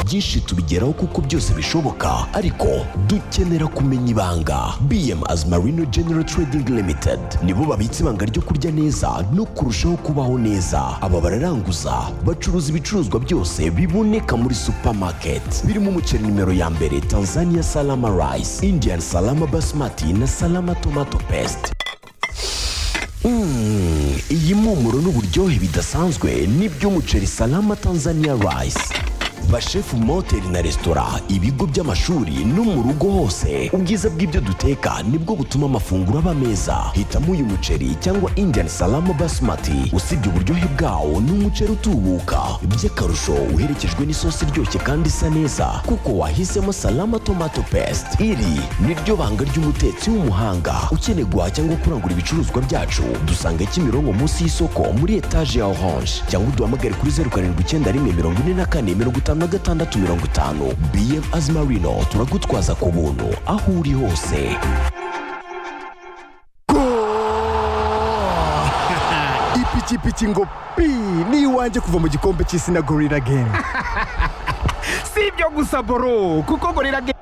byinshi tubigeraho kuko byose bishoboka ariko dukenera kumenya ibanga bm as marino general trading limited nibo babitse ibanga ryo kurya neza no kurushaho kubaho neza aba bararanguza bacuruza ibicuruzwa byose biboneka muri supermarket birimo umuceri nimero ya mbere tanzania salama rice indian salama basmati na salama tomato paste Mm, iyi mpumuro n'uburyohe bidasanzwe n'iby'umuceri salama tanzania rice bashefu mu mahoteli na resitora ibigo by'amashuri no mu rugo hose ubwiza bw'ibyo duteka nibwo butuma amafunguro aba meza hitamo uyu muceri cyangwa indian salama basmati usibye uburyohe bwawo ni umuceri utubuka by'akarusho uherekejwe n'isosi iryoshye kandi isa neza kuko wahisemo salama tomato paste iri ni ryo banga ry'umutetsi w'umuhanga ukeneye guhaha cyangwa kurangura ibicuruzwa byacu dusanga kimironko munsi y'isoko muri etaje ya orange cyangwa uduhamagare kuri zeru karindwi icyenda rimwe mirongo ine na kane mirongo itanu na gatandatu mirongo itanu bm azimarino turagutwaza ku buntu aho uri hose ipikipiki ngo pi ni iwanjye kuva mu gikombe cy'isi na gorira gemu si ibyo gusa boro kuko gorira gemu